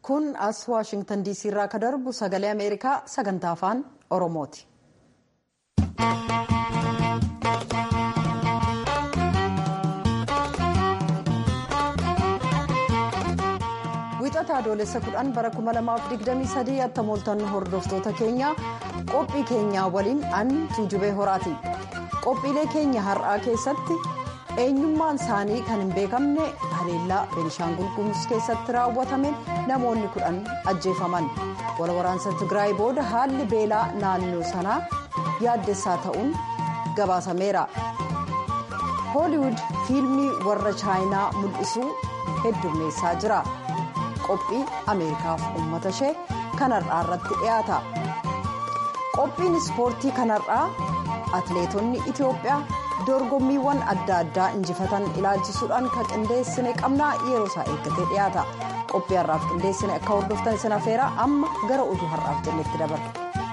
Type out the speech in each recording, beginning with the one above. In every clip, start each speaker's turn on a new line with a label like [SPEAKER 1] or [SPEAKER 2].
[SPEAKER 1] kun as waashingtan diisii irraa ka darbu sagalee ameerikaa sagantaa afaan oromooti. wixata adoolessa kudhan bara 2023 attamooltan hordoftoota keenya qophii keenyaa waliin an tuujubee horaati qophiilee keenya har'aa keessatti eenyummaan isaanii kan hin beekamne haleellaa beenishaangul gumuz keessatti raawwatame namoonni kudhan ajjeefaman walwaraansa tigraay booda haalli beelaa naannoo sanaa yaaddessaa ta'uun gabaasameera hooliwud fiilmii warra chaayinaa mul'isuu heddummeessaa jira. qophii ameerikaaf uummata ishee kanarraa irratti dhiyaata qophiin ispoortii kanarraa atleetonni itiyoophiyaa dorgommiiwwan adda addaa injifatan ilaalchisuudhaan kan qindeessine qabnaa yeroo isaa eeggatee dhiyaata qophii har'aaf qindeessine akka hordoftan isin afeera amma gara oduu har'aaf jennetti dabarra.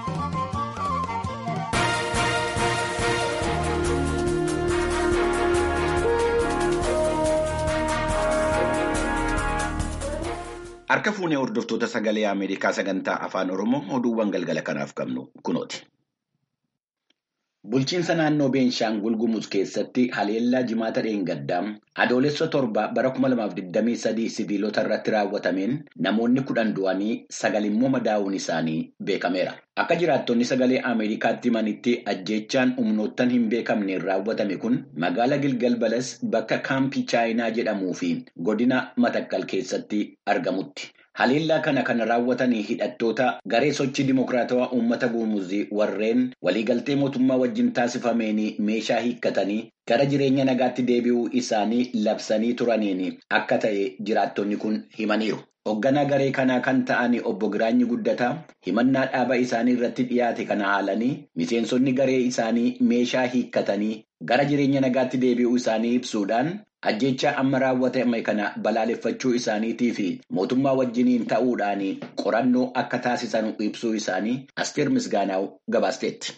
[SPEAKER 2] Harka fuunee hordoftoota sagalee Ameerikaa sagantaa afaan Oromoo oduuwwan galgala kanaaf qabnu kunooti. Bulchiinsa naannoo Beenshaangul Gumuz keessatti haleellaa jimaata dheengaddaa adoolessa torba bara 2023 sibiilota irratti raawwatameen namoonni kudhan du'anii sagal immoo madaa'uun isaanii beekameera. Akka jiraattonni sagalee Ameerikaatti himanitti ajjeechaan humnoottan hin beekamneen raawwatame kun magaala Gilgal Balas bakka kaampii Chaayinaa jedhamuu fi godina Matakkal keessatti argamutti. Haleellaa kana kan raawwatan hidhattoota garee sochii dimokiraatawaa uummata guumuzii warreen waliigaltee mootummaa wajjin taasifameen meeshaa hiikkatanii gara jireenya nagaatti deebi'uu isaanii labsanii turaniin akka ta'e jiraattonni kun himaniiru. Hoogganaa garee kanaa kan ta'an obbo Giraanyi Guddataa himannaa dhaaba isaanii irratti dhiyaate kana haalanii miseensonni garee isaanii meeshaa hiikkatanii gara jireenya nagaatti deebi'uu isaanii ibsuudhaan ajjeechaa amma raawwatame kana balaaleffachuu isaaniitii fi mootummaa wajjiniin ta'uudhaan qorannoo akka taasisan ibsuu isaanii asteer misgaanaaw gabaasteetti.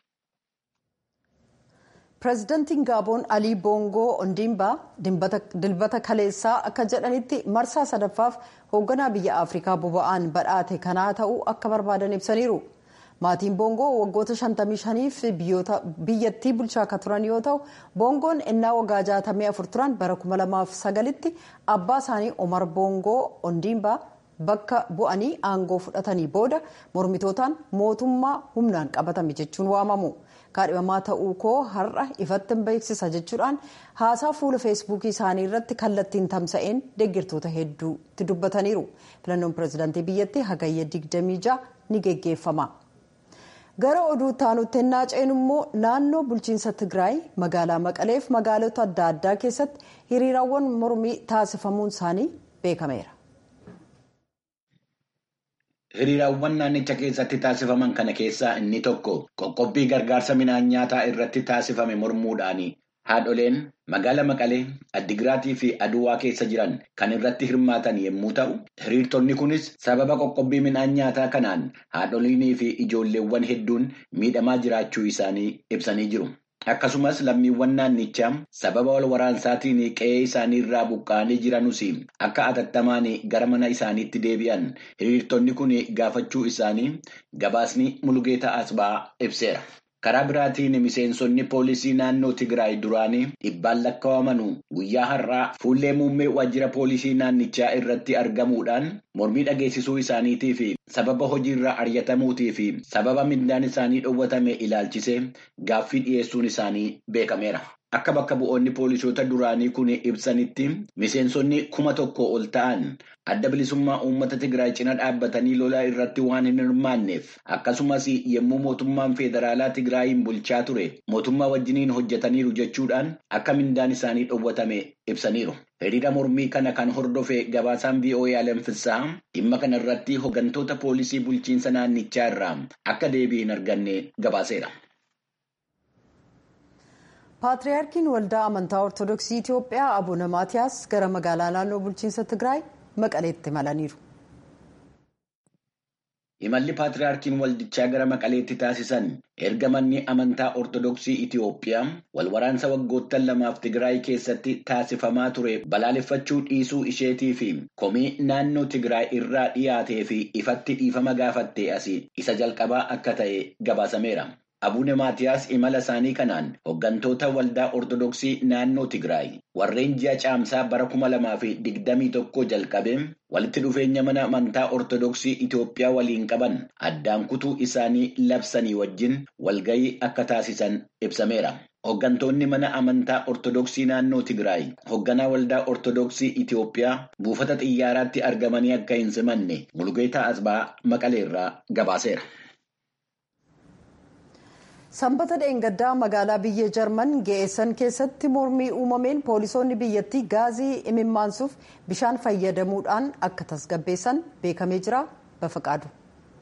[SPEAKER 1] pireezidantiin gaaboon alii boongoo ondiimbaa dilbata kaleessaa akka jedhanitti marsaa sadaffaaf hoogganaa biyya afrikaa boba'aan badhaate kanaa ta'uu akka barbaadan ibsaniiru. maatiin boongoo waggoota 55f biyyattii bulchaa akka turan yoo ta'u boongoon ennaa waggaa 64 turan bara 2009tti abbaa isaanii omar boongoo ondiimbaa bakka bu'anii aangoo fudhatanii booda mormitootaan mootummaa humnaan qabatame jechuun waamamu kaadhimamaa ta'uu koo har'a ifatti beeksisa jechuudhaan haasaa fuula feesbuukii isaanii irratti kallattiin tamsa'een deeggartoota hedduutti dubbataniiru filannoon pireezidaantii biyyattii hagayya 26 ni geggeeffama. gara oduu taanutti ennaa ceenu immoo naannoo bulchiinsa tigraay magaalaa maqaleef magaalota adda addaa keessatti hiriiraawwan mormii taasifamuun isaanii beekameera.
[SPEAKER 2] Hiriiraawwan naannicha keessatti taasifaman kana keessaa inni tokko qoqqobbii gargaarsa midhaan nyaataa irratti taasifame mormuudhaani. Haadholeen magaala Maqalee, Addigiraatii fi Aduwaa keessa jiran kan irratti hirmaatan yommuu ta'u, hiriirtonni kunis sababa qoqqobbii midhaan nyaataa kanaan haadholiinii fi ijoolleewwan hedduun miidhamaa jiraachuu isaanii ibsanii jiru. Akkasumas lammiiwwan naannichaa sababa wal waraansaatiin qe'ee isaanii irraa buqqa'anii jiranus akka atattamaan gara mana isaaniitti deebi'an hiriirtonni kun gaafachuu isaanii gabaasni Mulugeetaa Asbaa ibseera. Karaa biraatiin miseensonni poolisii naannoo Tigraay duraanii dhibbaan lakkaa'aman guyyaa har'aa fuullee muummee waajjira poolisii naannichaa irratti argamuudhaan mormii dhageessisuu isaaniitii fi sababa hojiirraa ari'atamuutii fi sababa mindaan isaanii dhoowwatame ilaalchisee gaaffii dhiyeessuun isaanii beekameera. Akka bakka bu'oonni poolisoota duraanii kun ibsanitti miseensonni kuma tokko ol ta'an adda bilisummaa uummata Tigraay cina dhaabbatanii lolaa irratti waan hin hirmaanneef akkasumas yommuu mootummaan federaalaa Tigraayin bulchaa ture mootummaa wajjiniin hojjetaniiru jechuudhaan akka mindaan isaanii dhoowwatame ibsaniiru. Hiriira mormii kana kan hordofe gabaasaan VOA Alamfissaa dhimma kana irratti hooggantoota poolisii bulchiinsa naannichaa irraa akka deebii hin arganne gabaaseera.
[SPEAKER 1] paatriyaarkiin waldaa amantaa ortodoksii itiyoophiyaa abuna maatiyaas gara magaalaa naannoo bulchiinsa tigraay maqaleetti malaniiru.
[SPEAKER 2] Imalli Paatiriyaarkiin Waldichaa gara Maqaleetti taasisan erga manni amantaa Ortodoksii Itiyoophiyaa wal waraansa waggoottan lamaaf Tigraay keessatti taasifamaa ture balaaleffachuu dhiisuu isheetii fi komii naannoo Tigraay irraa dhiyaatee fi ifatti dhiifama gaafattee asii isa jalqabaa akka ta'e gabaasameera. Abuune Maatiyaas imala isaanii kanaan hooggantoota waldaa Ortodoksii naannoo Tigraay warreen ji'a caamsaa bara kuma lamaa fi digdamii tokko jalqabee walitti dhufeenya mana amantaa Ortodoksii Itoophiyaa waliin qaban addaan kutuu isaanii labsanii wajjin walgahii akka taasisan ibsameera. Hooggantoonni mana amantaa Ortodoksii naannoo Tigraay hoogganaa waldaa Ortodoksii Itoophiyaa buufata xiyyaaraatti argamanii akka hin simanne Mulugeetaa Asbaa Maqaleerraa gabaaseera.
[SPEAKER 1] Sanbata dheengaddaa magaalaa biyya Jarman geessan keessatti mormii uumameen poolisoonni biyyattii gaazii imimmaansuuf bishaan fayyadamuudhaan akka tasgabbeessan beekamee jira. Bafaqaadu.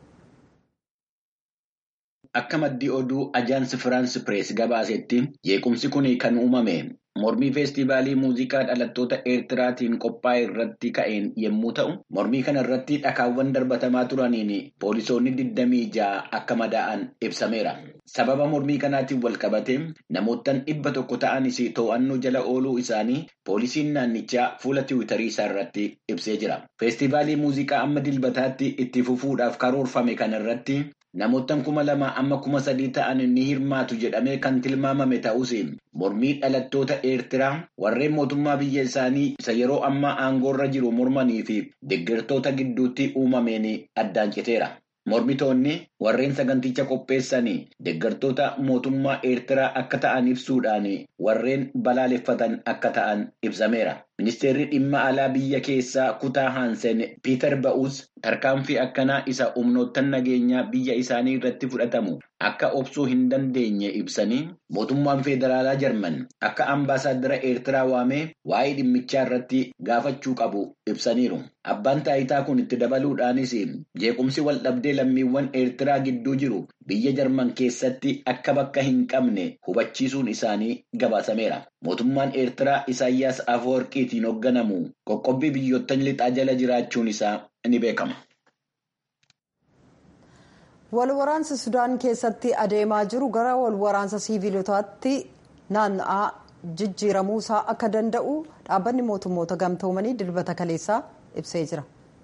[SPEAKER 2] Akka maddii oduu ajaansi Firaansi Pirees gabaasetti jeequmsi kun kan uumame mormii feestivaalii muuziqaa dhalattoota Eertiraatiin qophaa'e irratti ka'een yommuu ta'u, mormii kana irratti dhakaawwan darbatamaa turaniin poolisoonni 26 akka madaa'an ibsameera. Sababa mormii kanaatiin wal qabate namoottan dhibba tokko ta'anis to'annoo jala ooluu isaanii poolisiin naannichaa fuula tiwiitarii isaa irratti ibsee jira. Feestivaalii muuziqaa amma dilbataatti itti fufuudhaaf karoorfame kana irratti namoottan kuma lama amma kuma sadii ta'an ni hirmaatu jedhamee kan tilmaamame ta'us mormii dhalattoota eertiraa warreen mootummaa biyya isaanii isa yeroo ammaa aangoorra jiru mormanii fi deeggartoota gidduutti uumameen addaan citeera. Mormitoonni warreen saganticha qopheessanii deeggartoota mootummaa eertiraa akka ta'an ibsuudhaan warreen balaaleffatan akka ta'an ibsameera. Ministeerri dhimma alaa biyya keessaa kutaa Haansen Piiter Ba'uus tarkaanfii akkanaa isa humnoottan nageenyaa biyya isaanii irratti fudhatamu akka obsuu hin dandeenye ibsanii mootummaan federaalaa Jarman akka ambaasaaddara Eertiraa waamee waa'ee dhimmichaa irratti gaafachuu qabu ibsaniiru. Abbaan taayitaa kun itti dabaluudhaanis jeequmsi wal dhabdee lammiiwwan Eertiraa gidduu jiru biyya Jarman keessatti akka bakka hin qabne hubachiisuun isaanii gabaasameera. Mootummaan Eertiraa Isaayyaas Afeworqiitiin hoogganamu qoqqobbii biyyoottan lixaa jala jiraachuun isaa ni beekama.
[SPEAKER 1] Wal waraansa Sudaan keessatti adeemaa jiru gara wal waraansa siiviilotaatti naanna'aa jijjiiramuu isaa akka danda'u dhaabbanni mootummoota gamtoomanii dilbata kaleessaa ibsee jira.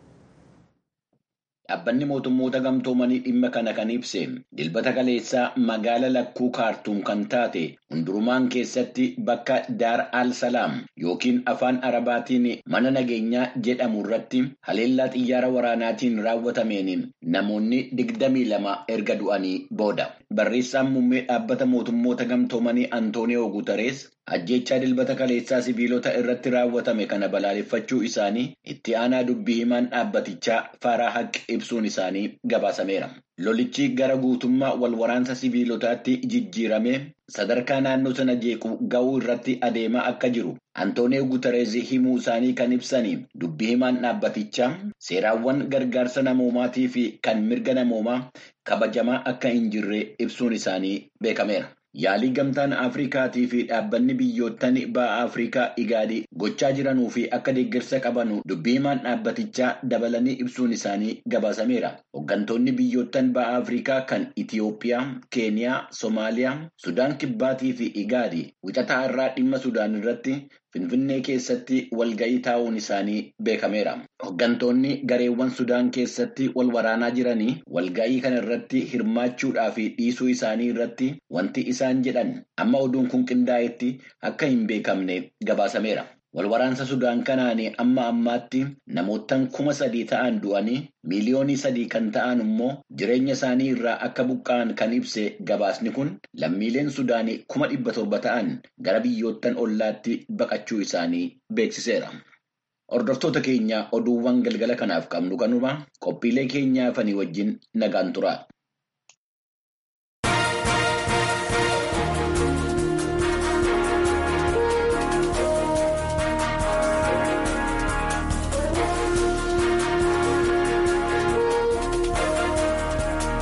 [SPEAKER 2] Dhaabbanni mootummoota gamtoomanii dhimma kana kan ibse dilbata kaleessaa magaala lakkuu kaartuum kan taate hundurumaan keessatti bakka daar al salaam yookiin afaan arabaatiin mana nageenyaa jedhamu irratti haleellaa xiyyaara waraanaatiin raawwatameen namoonni digdamii lama erga du'anii booda. Barreessaan muummee dhaabbata mootummoota gamtoomanii Antooniyoo Guutarees ajjechaa dilbata kaleessaa sibiilota irratti raawwatame kana balaaleffachuu isaanii itti aanaa dubbii himaan dhaabbatichaa Faaraa Haqq ibsuun isaanii gabaasameera. Lolichi gara guutummaa wal waraansa sibiilotaatti jijjiiramee sadarkaa naannoo sana jeequ ga'uu irratti adeemaa akka jiru Antooniyoo Guutarees himuu isaanii kan ibsanii dubbii himaan dhaabbatichaa seeraawwan gargaarsa namoomaatii fi kan mirga namoomaa kabajamaa akka hin jirre ibsuun isaanii beekameera. Yaalii gamtaan Afrikaatii fi dhaabbanni biyyoottan ba'a Afrikaa igaadii gochaa jiranuu fi akka deeggarsa qabanu dubbii himaan dhaabbatichaa dabalanii ibsuun isaanii gabaasameera. Hooggantoonni biyyoottan ba'a Afrikaa kan Itiyoophiyaa, Keeniyaa, Somaaliyaa, Sudaan Kibbaatii fi igaadii wixataa irraa dhimma Sudaan irratti Finfinnee keessatti walga'ii taa'uun isaanii beekameera. Hooggantoonni gareewwan Sudaan keessatti wal waraanaa jiranii walga'ii kana irratti hirmaachuudhaa fi dhiisuu isaanii irratti wanti isaan jedhan amma oduun kun qindaa'etti akka hin beekamne gabaasameera. Wal waraansa Sudaan kanaan amma ammaatti namoottan kuma sadii ta'an du'anii miiliyoonii sadii kan ta'an immoo jireenya isaanii irraa akka buqqa'an kan ibse gabaasni kun lammiileen Sudaanii kuma dhibba torba ta'an gara biyyoottan ollaatti baqachuu isaanii beeksiseera. Hordoftoota keenya oduuwwan galgala kanaaf qabnu kanuma qophiilee keenyaa fanii wajjin nagaan tura.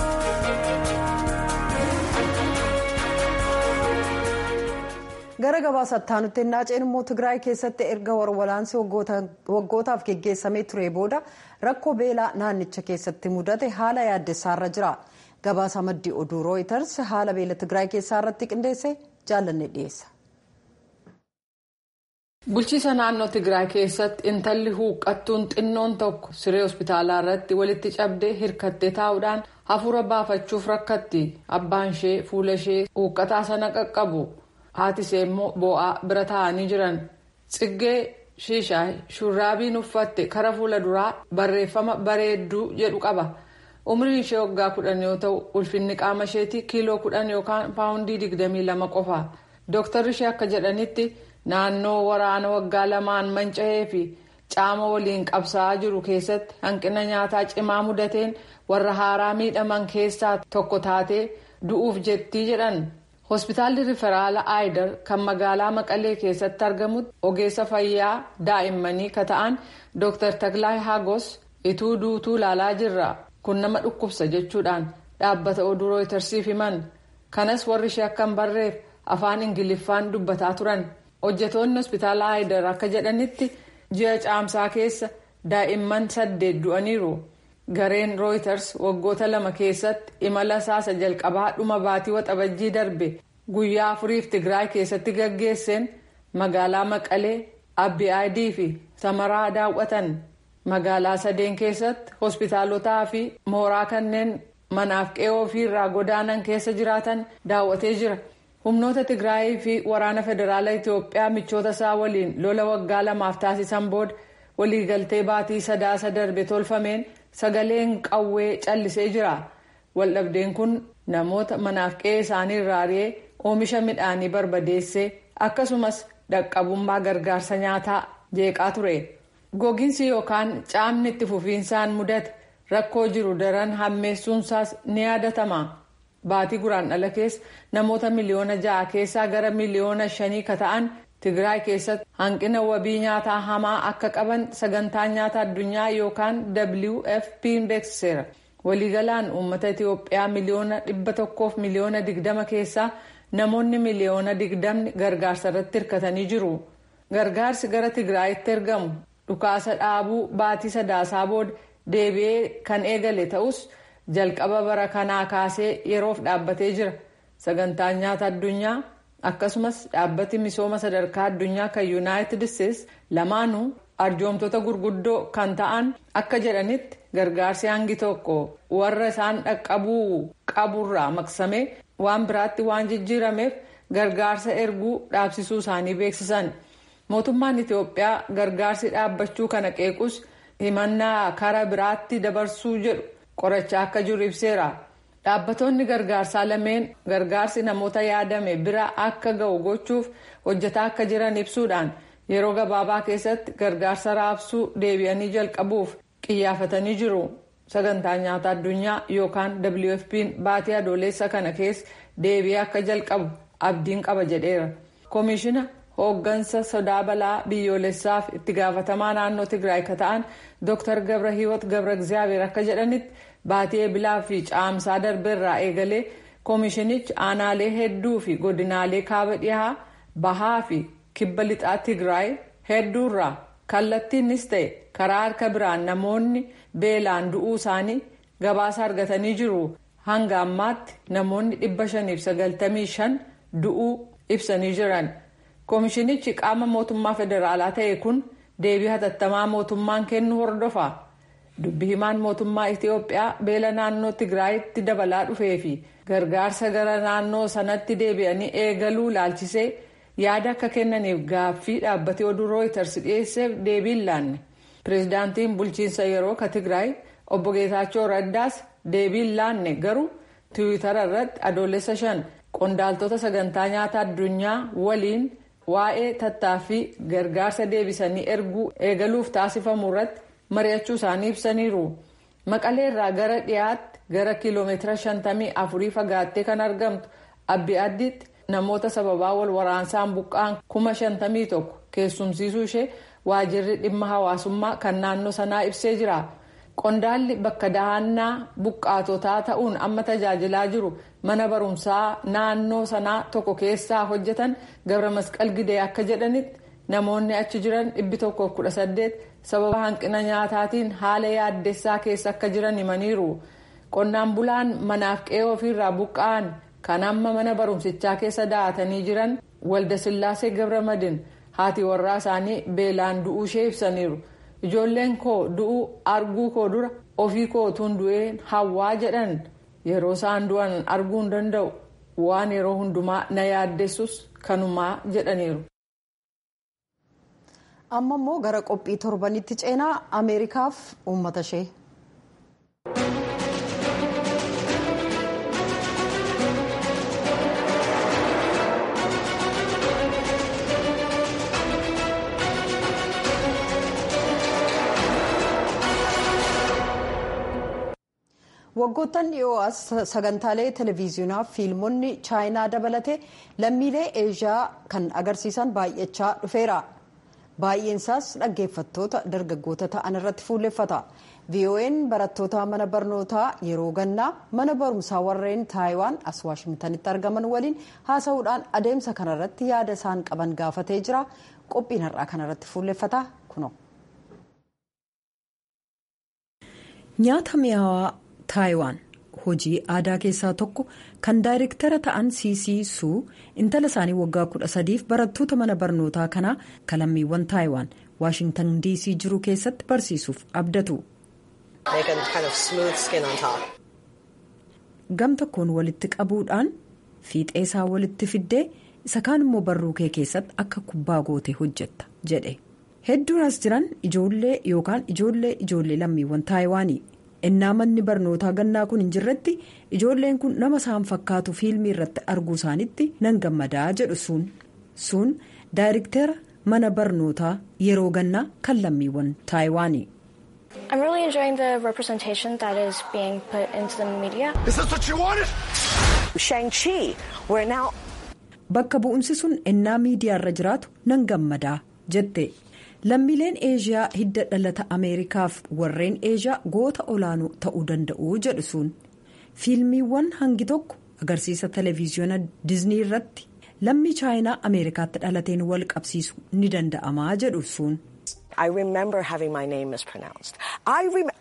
[SPEAKER 1] gara gabaasattaa nutti naaceen immoo tigraay keessatti erga warwalaansi waggootaaf geggeessamee ture booda rakkoo beelaa naannicha keessatti mudate haala yaaddessaarra jira gabaasa maddii oduu rooyiters haala beela tigraay keessaa irratti qindeesse jaallanne dhiyeessa.
[SPEAKER 3] bulchiisa naannoo tigraay keessatti intalli huuqqattuun xinnoon tokko siree hospitaalaa irratti walitti cabdee hirkattee taa'uudhaan hafuura baafachuuf rakkatti abbaan ishee fuula ishee huuqqataa sana qaqqabu haati ishee immoo boo'aa bira taa'anii jiran xiggee shiishaay shurraabiin uffatte kara fuula duraa barreeffama bareedduu jedhu qaba umriin ishee waggaa kudhan yoo ta'u ulfinni qaama isheetii kiiloo kudhan yookaan paawundii digdamii lama qofa dooktarri ishee akka jedhanitti. naannoo waraana waggaa lamaan manca'ee fi caama waliin qabsaa'aa jiru keessatti hanqina nyaataa cimaa mudateen warra haaraa miidhaman keessaa tokko taatee du'uuf jettii jedhan hospitaalli riiferaala aayidar kan magaalaa maqalee keessatti argamutti ogeessa fayyaa daa'immanii ka ta'an dr taklaa hagos ituu duutuu ilaalaa jirra kun nama dhukkubsa jechuudhaan dhaabbata oduu rooyitersiif himan kanas warri ishee akka hin barreef afaan ingiliffaan dubbataa turan. hojjetoonni hospitaala aayidar akka jedhanitti ji'a caamsaa keessa daa'imman saddeet du'aniiru gareen rooyiters waggoota lama keessatti imala saasa jalqabaa dhuma baatii waxabajjii darbe guyyaa afuriif tigraay keessatti gaggeesseen magaalaa maqalee abbi'aadii fi samaraa daawwatan magaalaa sadeen keessatti hospitaalotaa fi mooraa kanneen manaaf qe'oo ofiirraa godaanan keessa jiraatan daawwatee jira. humnoota tigraayii fi waraana federaalaa itiyoophiyaa michoota isaa waliin lola waggaa lamaaf taasisan booda waliigaltee baatii sadaasa darbe tolfameen sagaleen qawwee callisee jira waldhabdeen kun namoota manaaf qe'ee isaanii irraa ari'ee oomisha midhaanii barbadeessee akkasumas dhaqqabummaa gargaarsa nyaataa jeeqaa ture gogiinsi yookaan caamni itti fufiinsaan mudate rakkoo jiru daran hammeessuunsaas ni yaadatama. baatii guraandhala keessa namoota miliyoona ja'a keessaa gara miliyoona shanii ka ta'an tigraay keessatti hanqina wabii nyaataa hamaa akka qaban sagantaan nyaata addunyaa yookaan wfp beeksiseera waliigalaan uummata itiyoophiyaa miliyoona dhibba tokkoof miliyoona digdama keessaa namoonni miliyoona digdamni gargaarsa irratti hirkatanii jiru gargaarsi gara tigraayitti ergamu dhukaasa dhaabuu baatii sadaasaa booda deebi'ee kan eegale ta'us. jalqaba bara kanaa kaasee yeroof dhaabbatee jira sagantaan nyaata addunyaa akkasumas dhaabbati misooma sadarkaa addunyaa kan yuunaayitid isteetsi lamaanuu arjoomtoota gurguddoo kan ta'an akka jedhanitti gargaarsi hangi tokko warra isaan dhaqqabuu qaburraa maqsamee waan biraatti waan jijjiirameef gargaarsa erguu dhaabsisuu isaanii beeksisan mootummaan itiyoophiyaa gargaarsi dhaabbachuu kana qeequs himannaa kara biraatti dabarsuu jedhu. qorachaa akka jiru ibseera dhaabbatoonni gargaarsaa lameen gargaarsi namoota yaadame bira akka ga'u gochuuf hojjetaa akka jiran ibsuudhaan yeroo gabaabaa keessatti gargaarsa raabsuu deebi'anii jalqabuuf qiyyaafatanii jiru sagantaa nyaata addunyaa yookaan wfp'n baatii adoolessa kana keessa deebi'ee akka jalqabu abdiin qaba jedheera koomishina hooggansa sodaa balaa biyyoolessaaf itti gaafatamaa naannoo tigraay ka ta'an dr gabra hiiwot gabra egzaabeer akka jedhanitti baatii eebilaa fi caamsaa darbeerraa eegalee koomishinichi aanaalee hedduu fi godinaalee kaaba dhihaa bahaa fi kibba lixaa tigraay hedduurraa kallattiinis ta'e karaa harka biraan namoonni beelaan du'uu isaanii gabaasa argatanii jiru hanga ammaatti namoonni dhibba shaniif sagaltamii shan du'uu ibsanii jiran. koomishinichi qaama mootummaa federaalaa ta'e kun deebii hatattamaa mootummaan kennu hordofa dubbi himaan mootummaa itiyoophiyaa beela naannoo tigraayitti dabalaa dhufee fi gargaarsa gara naannoo sanatti deebi'anii eegaluu laalchisee yaada akka kennaniif gaaffii dhaabbatee oduu rooyiters dhiyeesseef deebiin laanne pireezidaantiin bulchiinsa yeroo ka tigraay obbo geetaachoo raddaas deebiin laanne garuu tiwiitara irratti adoolessa shan qondaaltota sagantaa nyaata addunyaa waliin. waa'ee tattaaffii gargaarsa deebisanii erguu eegaluuf taasifamu irratti mari'achuu isaanii ibsaniiru maqalee irraa gara dhiyaatti gara kiiloomeetira shantamii afurii fagaattee kan argamtu abbi addiitti namoota sababaa wal waraansaan buqqaan kuma shantamii tokko keessumsiisuu ishee waajirri dhimma hawaasummaa kan naannoo sanaa ibsee jira qondaalli bakka dahannaa buqqaatotaa ta'uun amma tajaajilaa jiru mana barumsaa naannoo sanaa tokko keessaa hojjetan gabra masqal gidee akka jedhanitti namoonni achi jiran dhibbi tokko kudha saddeet sababa hanqina nyaataatiin haala yaaddessaa keessa akka jiran himaniiru qonnaan bulaan manaaf qe'ee ofiirraa buqqa'an kan amma mana barumsichaa keessa daa'atanii jiran walda sillaasee gabramadin haati warraa isaanii beelaan du'uu ishee ibsaniiru ijoolleen koo du'uu arguu koo dura ofii kootuun du'ee hawwaa jedhan yeroo isaan du'an arguu hin danda'u waan yeroo hundumaa na yaaddessus kanumaa jedhaniiru.
[SPEAKER 1] amma immoo gara qophii torbanitti ceenaa ameerikaaf uummata ishee. waggoottan dhiyoo as sagantaalee televiziyoonaa fiilmonni chaayinaa dabalatee lammiilee eeshiyaa kan agarsiisan baay'achaa dhufeera baay'eensaas dhaggeeffattoota dargaggoota ta'an irratti fuulleffata vo'n barattoota mana barnootaa yeroo gannaa mana barumsaa warreen taayiwaan as waashingtanitti argaman waliin haasa'uudhaan adeemsa kanarratti yaada isaan qaban gaafatee jira qophiin har'aa kanarratti fuulleffata kuno. nyaata mi'aawaa taayiwaan hojii aadaa keessaa tokko kan daayirektara ta'an siisiisuu intala isaanii waggaa kudha sadiif barattoota mana barnootaa kanaa kalammiiwwan taayiwaan waashingtan diisii jiru keessatti barsiisuuf abdatu. gam tokkoon walitti qabuudhaan fiixee isaa walitti fiddee isa kaan immoo barruu kee keessatti akka kubbaa gootee hojjetta jedhe hedduun as jiran ijoollee yookaan ijoollee ijoollee lammiiwwan taayiwaanii. innaa manni barnootaa gannaa kun hin jirretti ijoolleen kun nama isaan fakkaatu fiilmii irratti arguu isaanitti nan gammadaa jedhu suun suun daayirektera mana barnootaa yeroo gannaa kan lammiiwwan taayiwaanii.
[SPEAKER 4] I'm really enjoying the representation that is being put into the media.
[SPEAKER 5] Is this what you wanted?
[SPEAKER 6] Shang-Chi, we're now.
[SPEAKER 1] Bakka bu'umsi sun ennaa miidiyaarra jiraatu nan gammadaa jette. lammiileen eeshiyaa hidda dhalata ameerikaaf warreen eeshiyaa goota olaanoo ta'uu danda'u jedhu suun fiilmiiwwan hangi tokko agarsiisa televiziyoona diiznii irratti lammii chaayinaa ameerikaatti dhalateen wal qabsiisu ni danda'amaa jedhu suun.
[SPEAKER 6] I remember having my name mispronounced. I rem-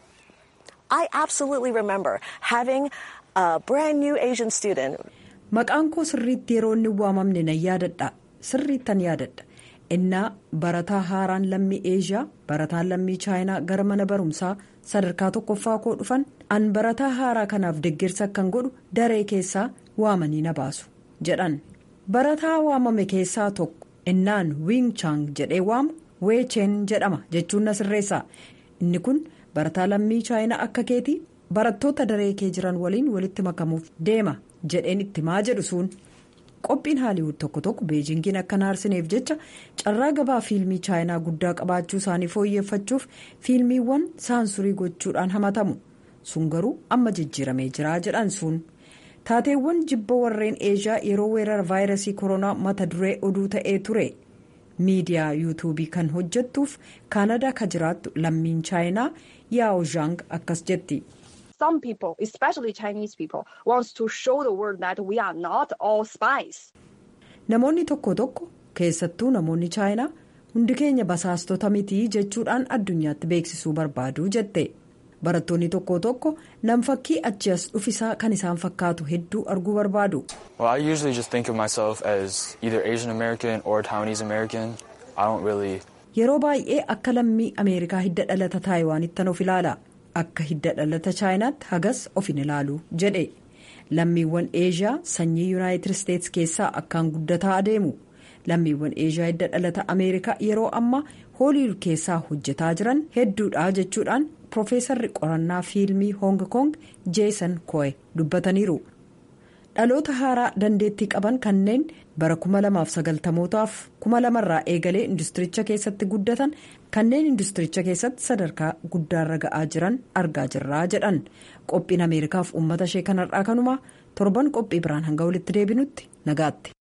[SPEAKER 6] I absolutely remember having a brand new Asian student.
[SPEAKER 1] Maqaan koo sirriitti yeroo inni waamamne nan yaadadha sirriittan yaadadha. innaa barataa haaraan lammii eeshiyaa barataan lammii chaayinaa gara mana barumsaa sadarkaa tokkoffaa koo dhufan an barataa haaraa kanaaf deeggarsa akkan godhu daree keessaa waamanii na baasu jedhan barataa waamame keessaa tokko innaan wiing chaang jedhee waamu weecheen jedhama jechuun na sirreessa inni kun barataa lammii chaayinaa akka keetii barattoota daree kee jiran waliin walitti makamuuf deema jedheen itti maa jedhu suun. qophiin haaliwud tokko tokko beejingiin akka naarsineef jecha carraa gabaa fiilmii chaayinaa guddaa qabaachuu isaanii fooyyeffachuuf fiilmiiwwan saansurii gochuudhaan hamatamu sun garuu amma jijjiiramee jira jedhan sun taateewwan jibba warreen eeshiyaa yeroo weerara vaayirasii koronaa mata duree oduu ta'ee ture miidiyaa yuutuubii kan hojjettuuf kaanadaa ka jiraattu lammiin chaayinaa yaao zhang akkas jetti.
[SPEAKER 7] some people, especially Chinese people, wants to show the world that we are not all spies.
[SPEAKER 1] Namoonni tokko tokko keessattuu namoonni chaayinaa hundi keenya basaastota mitii jechuudhaan addunyaatti beeksisuu barbaadu jette. Barattoonni tokko tokko nam fakkii achi as dhufisaa kan isaan fakkaatu hedduu arguu barbaadu.
[SPEAKER 8] Well, I usually just think of myself as either Asian American or Taiwanese American. I don't really.
[SPEAKER 1] Yeroo baay'ee akka lammii Ameerikaa hidda dhalata Taayiwaanittan of ilaala. akka hidda dhalata chaayinaatti hagas of hin ilaalu jedhe lammiiwwan eeshiyaa sanyii yuunaayitid isteetsi keessaa akkaan guddataa adeemu lammiiwwan eeshiyaa hidda dhalata ameerikaa yeroo ammaa hooliwud keessaa hojjetaa jiran hedduudha jechuudhaan piroofeesarri qorannaa fiilmii hoong koong jeesan koye dubbataniiru dhaloota haaraa dandeettii qaban kanneen bara 2090mootaaf 2000 irraa eegalee industiricha keessatti guddatan kanneen industiricha keessatti sadarkaa guddaarra ga'aa jiran argaa jirraa jedhan qophiin ameerikaaf uummata ishee kanarraa kanumaa torban qophii biraan hanga walitti deebinutti nagaatti.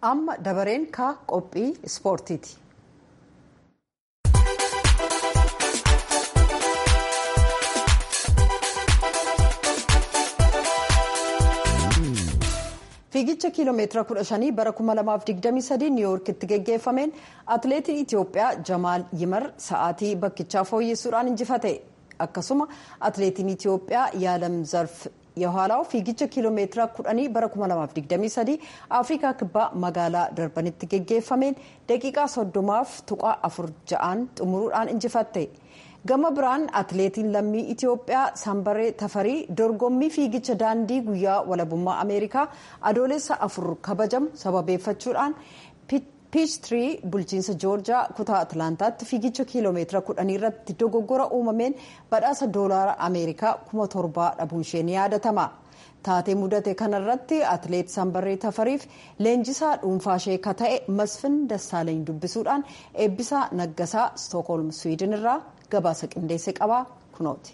[SPEAKER 1] amma dabareen ka qophii ispoortiiti. fiigicha kiiloomeetira 15 bara 2023 niiwuorkitti geggeeffameen atileetiin itiyoophiyaa jamaal yimar sa'aatii bakkichaa fooyyessuudhaan injifate akkasuma atileetiin itiyoophiyaa yaalam zarf የኋላው fiigicha kiiloomeetira 10 bara 2023 afrikaa kibbaa magaalaa darbanitti geggeeffameen daqiiqaa 30f tuqaa 4-6 xumuruudhaan injifatte gama biraan atileetiin lammii itiyoophiyaa sambaree tafarii dorgommii fiigicha daandii guyyaa walabummaa ameerikaa adoolessa afur kabajamu sababeeffachuudhaan piichtirii bulchiinsa joorjiyaa kutaa atlaantaatti fiigicha kiiloomeetira 10 irratti dogoggora uumameen badhaasa doolaara ameerikaa 1700 dhabuun ishee ni yaadatama. taatee mudate kanarratti atileet sambaree tafariif leenjisaa dhuunfaa ishee ka ta'e masfin dassaalany dubbisuudhaan eebbisaa naggasaa stookholm swiidin irraa gabaasa qindeesse qabaa kunooti.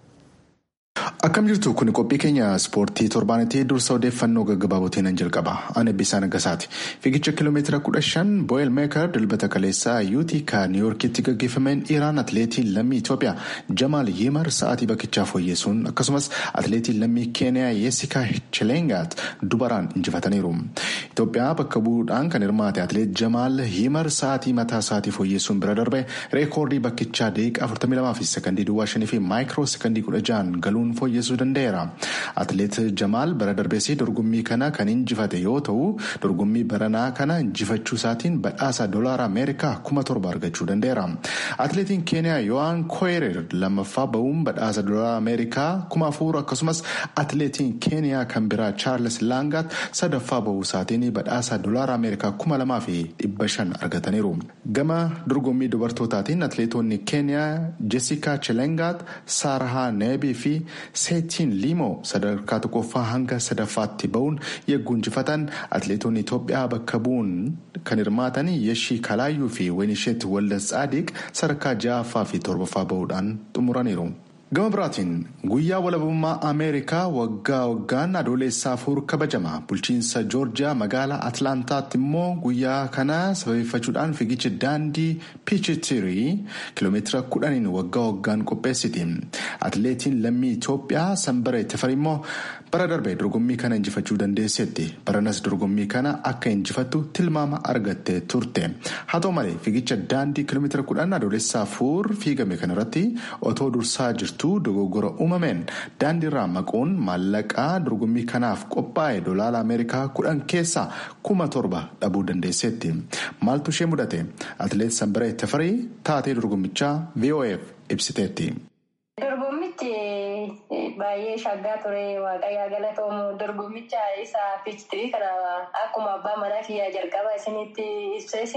[SPEAKER 5] Akkam jirtu kun qophii keenya ispoortii torbaanitti dursa odeeffannoo gaggabaabootiin nan jalqaba. Ani Eebbisaa Naggasaati. Fiigicha kiiloomeetira kudha shan Booyel Meekar dilbata kaleessaa Yuutika Niiwuorkitti gaggeeffameen dhiiraan atileetiin lammii Itoophiyaa Jamaal Yimar sa'aatii bakkichaa fooyyessuun akkasumas atileetiin lammii Keeniyaa Yeesikaa Chilengaat dubaraan injifataniiru. Itoophiyaa bakka bu'uudhaan kan hirmaate atileet Jamaal Yimar sa'aatii mataa isaatii fooyyessuun bira darbe reekoordii bakkichaa daqiiqaa 42 fi sekondii duwwaa shanii fi maayikiroo sekondii 16 galuun fooyyessuu danda'eera. Atileet Jamaal bara darbeessii dorgommii kana kan injifate yoo ta'u dorgommii baranaa kana injifachuu isaatiin badhaasa doolaara Ameerikaa kuma torba argachuu danda'eera. Atileetiin Keeniyaa Yohaan Koyerer lammaffaa bahuun badhaasa doolaara Ameerikaa kuma afur akkasumas atileetiin Keeniyaa kan biraa Chaarles Laangaat sadaffaa bahuu isaatiin badhaasa doolaara Ameerikaa kuma lamaa fi dhibba shan argataniiru. Gama dorgommii dubartootaatiin atileetonni Keeniyaa Jessica Chilengaat, Saarahaa Neebii fi seetiin liimoo sadarkaa tokkoffaa hanga sadaffaatti bahuun yegguu injifatan atileetonni Itoophiyaa bakka bu'uun kan hirmaatan yeshii kalaayyuu fi waynisheet waldas tsaadiq sadarkaa ja'affaa fi torbaffaa bahuudhaan xumuraniiru. gama biraatiin guyyaa walabummaa ameerikaa waggaa waggaan adoolessaa afur kabajama bulchiinsa joorjiyaa magaalaa atlaantaatti immoo guyyaa kana sababeeffachuudhaan fiigicha daandii piichitirii kiiloomeetira kudhaniin waggaa waggaan qopheessiti atileetiin lammii itoophiyaa sanbaree tafari immoo bara darbe dorgommii kana injifachuu dandeesseetti baranas dorgommii kana akka injifattu tilmaama argattee turte haa ta'u malee fiigicha daandii kiiloomeetira kudhan adoolessaa afur fiigame kanarratti otoo dursaa jirtu. dogoggora uumameen daandiirraa maquun maallaqaa dorgommii kanaaf qophaa'e dolaara ameerikaa kudhan keessaa kuma torba dhabuu dandeesseetti maaltu ishee mudate atileet sanbaree tafarii taatee dorgommichaa vof ibsiteetti.
[SPEAKER 9] dorgommichi baay'ee shaggaa ture waaqayyaa galatoomu dorgommicha isa piichitirii kana akkuma abbaa manaa kiyyaa jalqaba isinitti ibsees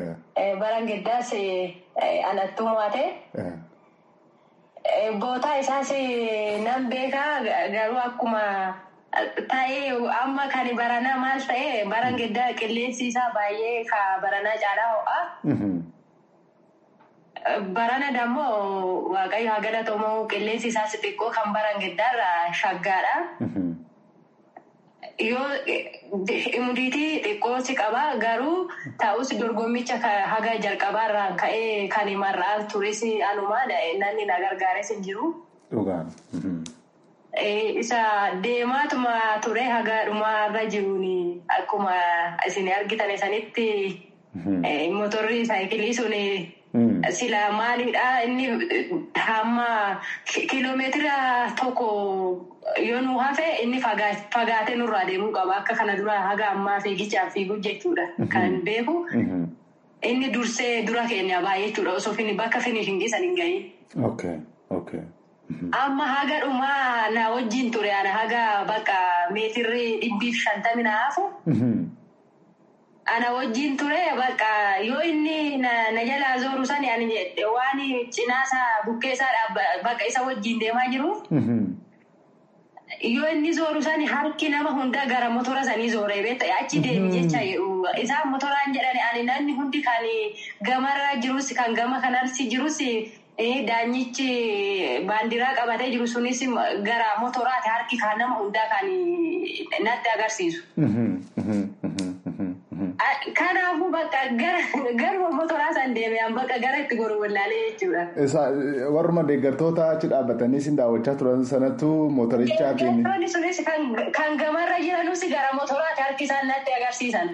[SPEAKER 9] baran giddaas anattuu mo'ate. Bootaa isaas nan beekaa garuu akkuma ta'ee amma kan baranaa maal ta'e baran giddaa qilleensi isaa baay'ee ka baranaa caalaa ho'a. Barana dammoo waaqayyo haa galatamu qilleensi isaas xiqqoo kan baran giddaarra shaggaadha. Yoo umudiitii xiqqoosi qaba garuu ta'us dorgommicha haga jalqabaarraan ka'ee kan mar'aa turis anumaa namni na gargaares hin jiru. Isa deemaatuma ture haga dhumaarra jiruun akkuma isin argitan sanitti motorri saayikilii sun sila maalidha inni hamma kiiloomeetira tokko. yoo nu hafe inni fagaatee nurraa deemuu qaba akka kana dura haga ammaa fiigichaaf fiiguu jechuudha kan beeku inni dursee dura keenya baay'ee jechuudha osoo bakka finishingi san hin gahin. Amma haga dhumaa na wajjin ture ana haga bakka meetirri dhibbiif shantami na hafu. Ana wajjin ture bakka yoo inni na jalaa zooru sani waan cinaasaa bukkeessaa bakka isa wajjin deemaa jiru. Yoo inni zooru sani harki nama hundaa gara motora sanii zooree beekta achi deemi jecha isaan motoraan jedhani ani namni hundi kan gamarra jirus kan gama kanarsi jirus daanyichi baandiraa qabatee jiru sunis gara motoraati harki kan nama hundaa kan natti agarsiisu. Kanaafuu bakka garuma motoraa san deemean bakka gara itti goru wallaalee jechuudha.
[SPEAKER 5] Warruma deeggartoota achi dhaabbatanii sin daawwachaa turan sanattu motorichaatiin.
[SPEAKER 9] Deeggartoonni sunis kan gamarra jiranus gara motoraati harki isaan natti agarsiisan.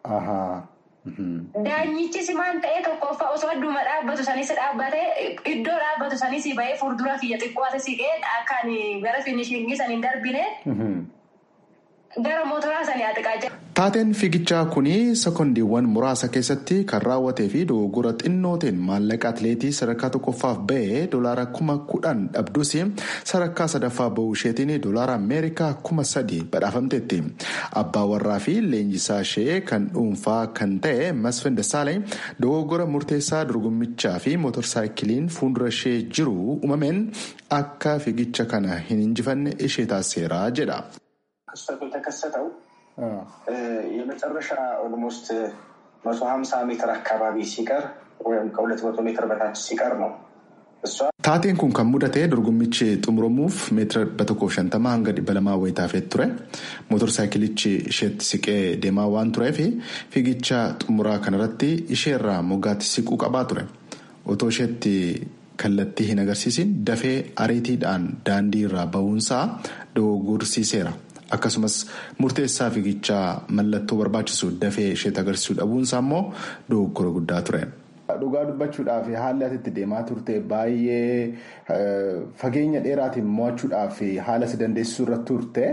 [SPEAKER 9] Daanyichis maal ta'ee tokkoffaa osoo adduma dhaabbatu sanis dhaabbatee iddoo dhaabbatu sanis bahee fuuldura kiyya xiqqoo siqee akkaan gara finishingii san hin darbine. Gara motoraa sanii atiqaa jira.
[SPEAKER 5] Taateen fiigichaa kun sekoondiiwwan muraasa keessatti kan raawwatee fi dogoggora xinnooteen maallaqa atileetii sadarkaa tokkoffaaf ba'ee doolaara kuma kudhan dhabdus sadarkaa sadaffaa bahuu isheetiin doolaara ameerikaa kuma sadi badhaafamteetti. Abbaa warraa fi leenjisaa ishee kan dhuunfaa kan ta'e Masfin Dassaalany dogoggora murteessaa dorgommichaa fi mootorsaayikiliin fuuldura ishee jiru uumameen akka fiigicha kana hin injifanne ishee taasiseera jedha.
[SPEAKER 10] ክስተቱ የተከሰተው የመጨረሻ ኦልሞስት መቶ ሀምሳ ሜትር አካባቢ ሲቀር ወይም ከሁለት መቶ ሜትር በታች ሲቀር ነው።
[SPEAKER 5] Taateen kun kan mudate dorgommichi xumuramuuf meetira dhibba tokkoof shantama hanga dhibba lamaa wayitaafet ture. Mootorsaayikilichi isheetti siqee deemaa waan tureef fiigicha xumuraa kanarratti isheerraa moggaatti siquu qabaa ture. Otoo isheetti kallattii hin agarsiisin dafee ariitiidhaan daandii irraa bahuunsaa dogoggorsiiseera. Akkasumas murteessaa fiigichaa mallattoo barbaachisu dafee isheetti agarsiisuu dhabuunsaa immoo dogoggora guddaa ture. Dhugaa dubbachuudhaaf haalli ati itti deemaa turte baay'ee fageenya dheeraatiin mo'achuudhaaf haala si dandeessisuu irratti turte.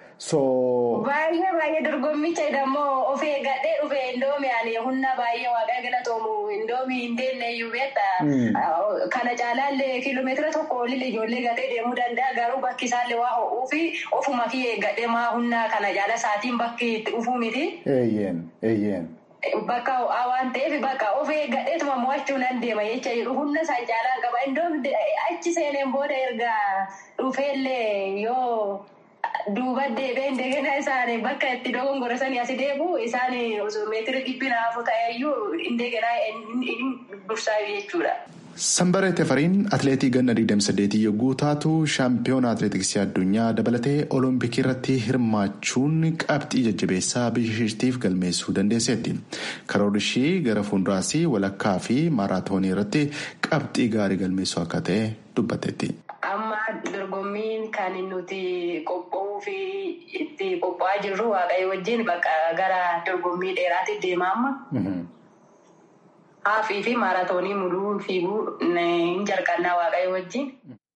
[SPEAKER 9] Baay'ee baay'ee dorgommicha immoo of eeggadhee dhufe indoomi ani humna baay'ee waaqaa galatoomu indoomi hin deemne iyyuu beekta. Kana caalaallee kiiloomeetira tokko olii ijoollee gatee deemuu danda'a garuu bakki isaallee waa ho'uu fi ofuma fi eeggadhee maa humna kana caala saatiin bakki itti dhufuu miti.
[SPEAKER 5] Eeyyeen eeyyeen.
[SPEAKER 9] Bakka ho'aa waan ta'eef bakka of eeggadheetuma mo'achuu nan deema jecha jedhu humna isaan caalaan qaba indoomi achi seeneen booda erga dhufeellee yoo. Duuba deebee indegena isaan bakka itti dogongora sanii asi deebu isaan meetira dhibbi naafu ta'eyyuu indegena dursaa jechuudha.
[SPEAKER 5] Sambaree Tefariin atileetii ganna 28 yogguu taatu shaampiyoona atileetiksii addunyaa dabalatee olompikii irratti hirmaachuun qabxii jajjabeessaa biyya isheetiif galmeessuu dandeesseetti. Karoorri ishii gara fuulduraas walakkaa fi maaraatoonii irratti qabxii gaarii galmeessuu akka ta'e dubbatteetti.
[SPEAKER 9] Amma dorgommiin kan nuti qophaa'uu fi itti qophaa'aa jirru waaqayyo wajjin bakka gara dorgommii dheeraatti deema amma. Haafii fi maaraatoonii muluu fiiguu hin jalqannaa waaqayyo wajjin.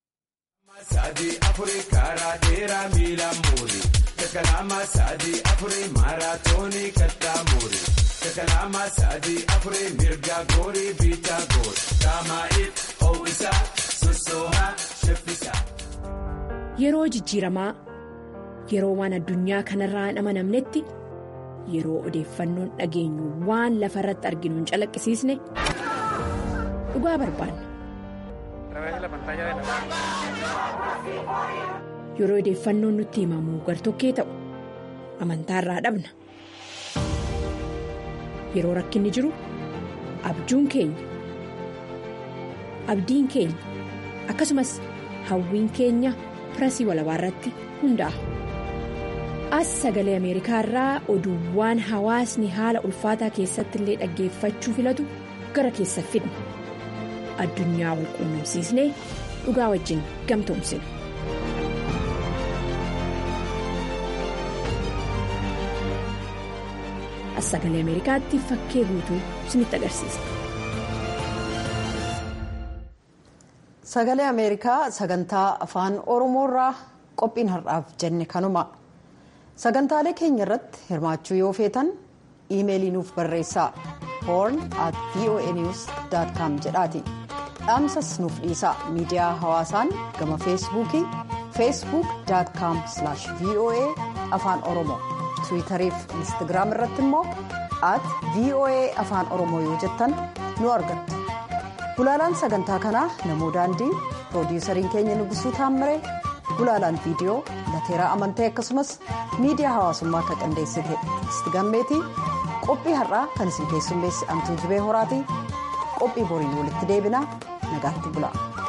[SPEAKER 11] Sadii afurii karaa dheeraa miila muuri. Takalaama sadii afurii maaraatoonii kattaa muuri. Takalaama sadii afurii mirga goorii biitaa goori. Daamaa'iif ho'isaa sossoohaa shaffisaa.
[SPEAKER 12] Yeroo jijjiiramaa yeroo waan addunyaa kanarraa hin amanamnetti yeroo odeeffannoon dhageenyu waan lafa irratti arginu hin calaqqisiisne dhugaa barbaanna. Yeroo odeeffannoon nutti himamu gartokkee ta'u amantaarraa dhabna. Yeroo rakkinni jiru abjuun keenya abdiin keenya akkasumas hawwiin keenya pirasii walabaa irratti hundaa'a. as sagalee ameerikaa irraa oduuwwan hawaasni haala ulfaataa keessatti illee dhaggeeffachuu filatu gara keessa fidna addunyaa wal quunnamsiisnee dhugaa wajjin gamtoomsina. as sagalee ameerikaatti fakkee guutuu isinitti agarsiisa.
[SPEAKER 1] sagalee ameerikaa sagantaa afaan oromoorraa qophiin har'aaf jenne kanuma. sagantaalee keenya irratti hirmaachuu yoo feetan iimeelii nuuf barreessaa horn at voanews com jedhaati dhaamsas nuuf dhiisaa miidiyaa hawaasaan gama feesbuukii feesbuuk com voa afaan oromoo tiwiitarii fi instagiraam irratti immoo at voa afaan oromoo yoo jettan nu argattu gulaalaan sagantaa kanaa namoo daandii piroodiisariin keenya nugusuu taammiree gulaalaan viidiyoo lateeraa amantee akkasumas miidiyaa hawaasummaa akka qindeessite isti gammeetii qophii har'aa kan isin keessummeessi amtuu jibee horaatii qophii boriin walitti deebinaa nagaatti bula.